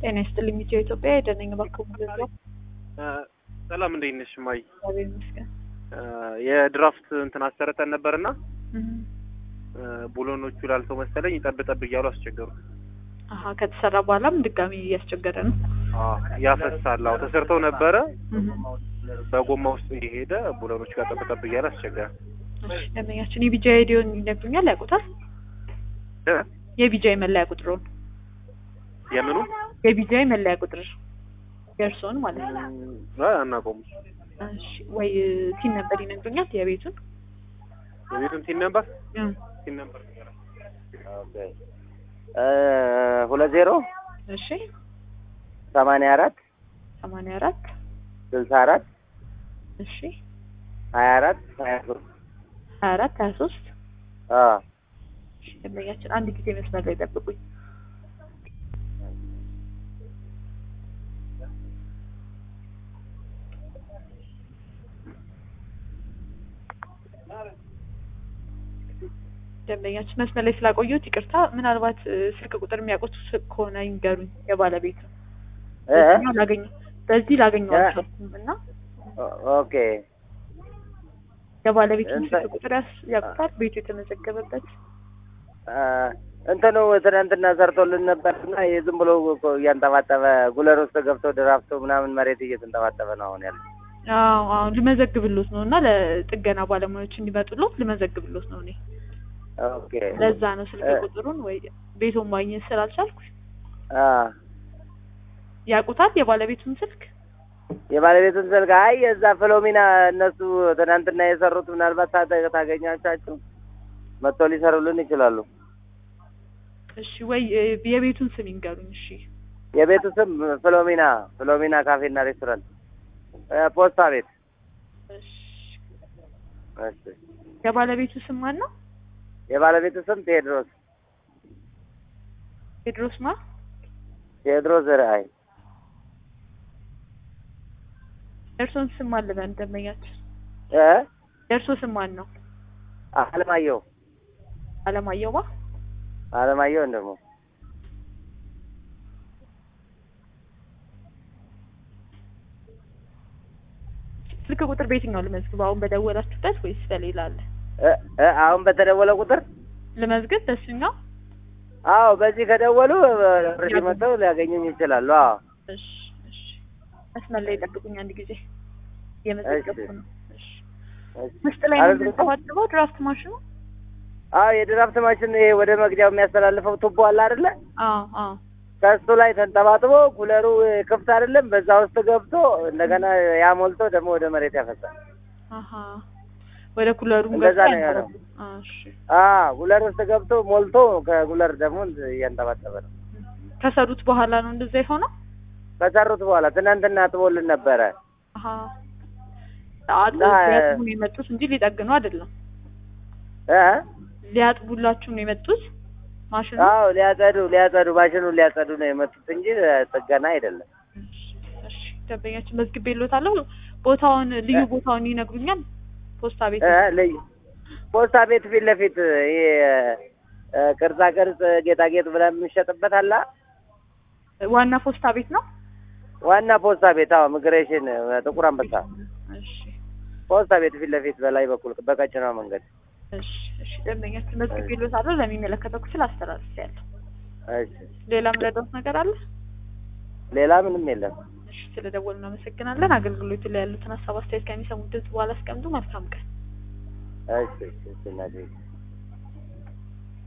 ጤና ይስጥልኝ ኢትዮ ኢትዮጵያ የደነኝ ባክቡ ገዛው ሰላም እንዴት ነሽ ማይ? እግዚአብሔር ይመስገን። የድራፍት እንትን አሰርተን ነበርና ቡሎኖቹ ላልተው መሰለኝ ጠብ ጠብ እያሉ አስቸገሩ። አሀ ከተሰራ በኋላም ድጋሚ እያስቸገረ ነው። አዎ ያፈሳል። አዎ ተሰርተው ነበረ በጎማ ውስጥ እየሄደ ቡሎኖቹ ጋር ጠብ ጠብ እያለ አስቸገረ። እሺ ደንበኛችን የቢጃ ሬዲዮን ይነግሩኛል፣ ያውቁታል? እ? የቢጃ መለያ ቁጥሩን የምኑ የቢጃ መለያ ቁጥር የእርስዎን ማለት ነው። አይ አናውቀውም። እሺ ወይ ቲን ነበር ይነግሩኛል፣ የቤቱን የቤቱን ቲን ነበር እ ቲን ነበር ኦኬ እ ሁለት ዜሮ እሺ ሰማንያ አራት ሰማንያ አራት ስልሳ አራት እሺ ሀያ አራት ሀያ ሶስት ሀያ አራት ሀያ ሶስት አዎ እሺ ደንበኛችን አንድ ጊዜ መስመር ላይ ጠብቁኝ። ደንበኛችን መስመር ላይ ስላቆየሁት ይቅርታ። ምናልባት እ፣ ስልክ ቁጥር የሚያውቁት ስ- ከሆነ ይንገሩኝ። የባለቤቱ እ? በዚህኛው ላገኘው በዚህ ላገኘው እ? አልቻልኩም እና ኦ- ኦኬ የባለቤቱን እንተ- ስልክ ቁጥር ያስ- ያውቁታል? ቤቱ የተመዘገበበት አ፣ እንትኑ ትናንትና ሰርቶልን ነበርና ይሄ ዝም ብሎ እኮ እያንጠባጠበ ጉለር ውስጥ ገብቶ ድራፍቶ ምናምን መሬት እየተንጠባጠበ ነው አሁን ያለው። አዎ አዎ ልመዘግብሎት ነው እና ለጥገና ባለሙያዎች እንዲመጡሎት ልመዘግብሎት ነው እኔ ኦኬ ለዛ ነው ስልክ እ- ቁጥሩን ወይ ቤቱን ማግኘት ስላልቻልኩ አ ያውቁታል የባለቤቱን ስልክ የባለቤቱን ስልክ አይ የዛ ፍሎሚና እነሱ ትናንትና የሰሩት ምናልባት ታገ- ታገኛቻችሁ መጥቶ ሊሰሩልን ይችላሉ። እሺ ወይ እ፣ የቤቱን ስም ይንገሩኝ እሺ የቤቱ ስም ፍሎሚና ፍሎሚና ካፌና ሬስቶራንት እ፣ ፖስታ ቤት። እሺ እሺ የባለቤቱ ስም ማን ነው የባለቤቱ ስም ቴዎድሮስ ቴድሮስ ማ ቴዎድሮስ ርአይ የእርሶን ስም ማን ልበል ደንበኛችን እ የእርሶ ስም ማን ነው አለማየሁ አለማየሁ ማ አለማየሁ ደግሞ ስልክ ቁጥር በየትኛው ልመዝግብ አሁን በደወላችሁበት ወይስ በሌላ አለ እ እ አሁን በተደወለ ቁጥር ልመዝግብ በሱኛው አዎ በዚህ ከደወሉ ርሽ መጥተው ሊያገኙኝ ይችላሉ። አዎ እሺ እሺ መስመር ላይ ጠብቁኝ አንድ ጊዜ እየመዘገብኩ ነው እሺ እሺ። ውስጥ ላይ ነው አረግ- የምንጠባጥበው ድራፍት ማሽኑ አዎ የድራፍት ማሽን ይሄ ወደ መግጃው የሚያስተላልፈው ቱቦ አለ አይደለ? አዎ አዎ ከሱ ላይ ተንጠባጥቦ ኩለሩ ክፍት አይደለም። በዛ ውስጥ ገብቶ እንደገና ያ ሞልቶ ደግሞ ወደ መሬት ያፈሳል። አሀ ወደ ኩለሩ እንደዛ ነው ያለው። እሺ አዎ ኩለር ውስጥ ገብቶ ሞልቶ ከኩለር ደግሞ እያንጠባጠበ ነው። ከሰሩት በኋላ ነው እንደዛ የሆነው ከሰሩት በኋላ ትናንትና አጥቦልን ነበረ። አሀ አጥቦ እና- ሊያጥቡ ነው የመጡት እንጂ ሊጠግኑ አይደለም እ ሊያጥቡላችሁ ነው የመጡት ማሽኑ አዎ ሊያጸዱ ሊያጸዱ ማሽኑን ሊያጸዱ ነው የመጡት እንጂ ጥገና አይደለም። እሺ እሺ ደንበኛችን መዝግቤልዎታለሁ ቦታውን ልዩ ቦታውን ይነግሩኛል ፖስታ ቤት እ ልዩ ፖስታ ቤት ፊት ለፊት ይሄ እ፣ ቅርጻ ቅርጽ ጌጣጌጥ ብለን የምንሸጥበት አላ ዋና ፖስታ ቤት ነው ዋና ፖስታ ቤት አዎ፣ ሚግሬሽን ጥቁር አንበሳ እሺ ፖስታ ቤት ፊት ለፊት በላይ በኩል በቀጭኗ መንገድ። እሺ እሺ ደንበኛችን መዝግቤልዎታለሁ ለሚመለከተው ክፍል አስተላልፌያለሁ እሺ፣ ሌላ ምረዳት ነገር አለ ሌላ ምንም የለም። እሺ ስለደወሉ እናመሰግናለን አገልግሎቱ ላይ ያሉትን ሀሳብ አስተያየት ከሚሰሙት ድምጽ በኋላ አስቀምጡ መልካም ቀን እሺ፣ እሺ፣ እሺ እናቴ